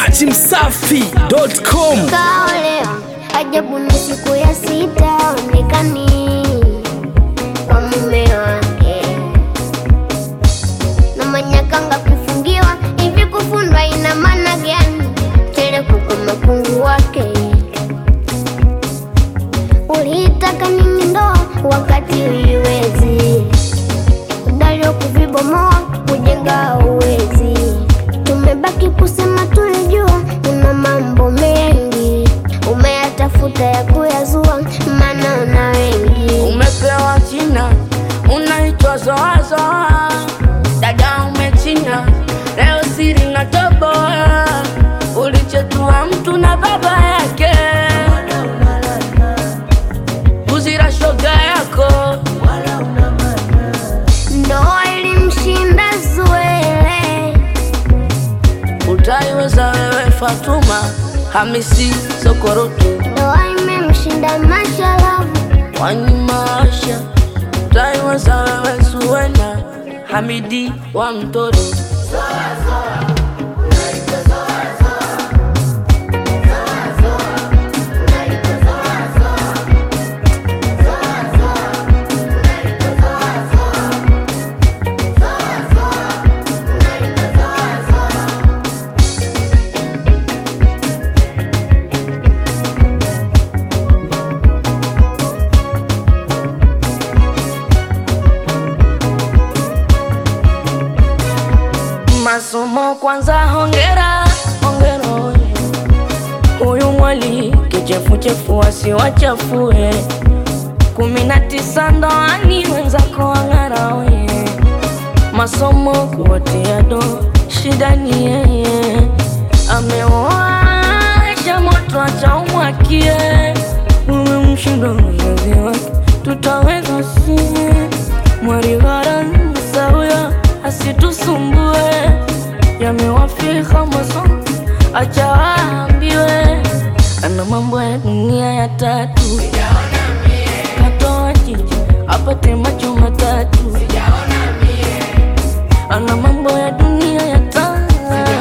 dachimsafi.com kaolewa ajabu ni siku ya sita onekani kwa mume wake na manyakanga kufungiwa hivi kufundwa ina maana gani tele kuko mapungu wake uliitaka nini ndoa wakati uiwezi udalio kuvibomoa kujenga uwezi tumebaki kusema tulijua una mambo mengi umeyatafuta ya kuyazua maana una wengi Umepewa jina unaitwa Zoazoa, dada umechina leo siri na toboa, ulichetua mtu na baba yake, kuzira shoga yako ndoa ilimshinda Zuele utaiweza wewe Fatuma Hamisi Sokorotu ndoa imemshinda Mashalavu wanyimaasha utaiweza wewe Suwena Hamidi wa Mtoro masomo kwanza, hongera hongera, oye. huyu mwali kichefuchefu asiwachafue, kumi na tisa ndoani wenzako wang'ara, oye. masomo kuwatia do, shida ni yeye, amewasha moto acha umwakie, umemshinda mzazi wake, tutaweza sie mwarigharansa huyo asitusumbue, yamewafika masomo, acha waambiwe, ana mambo ya dunia ya tatu, katoa jiji apate macho matatu, ana mambo ya dunia ya tatu,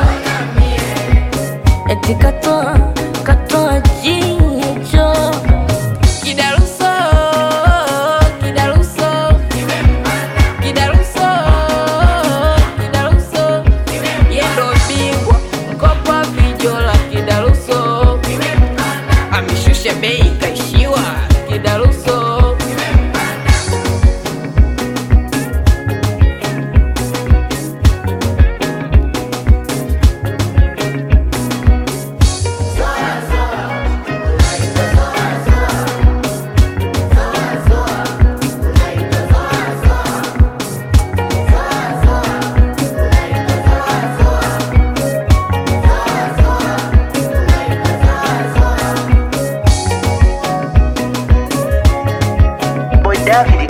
eti katoa katoa jicho kidaruso kidaruso kidaruso kidaruso yendo bingwa mkopa vijola kidaruso ameshusha bei kaishiwa kidaruso Boy David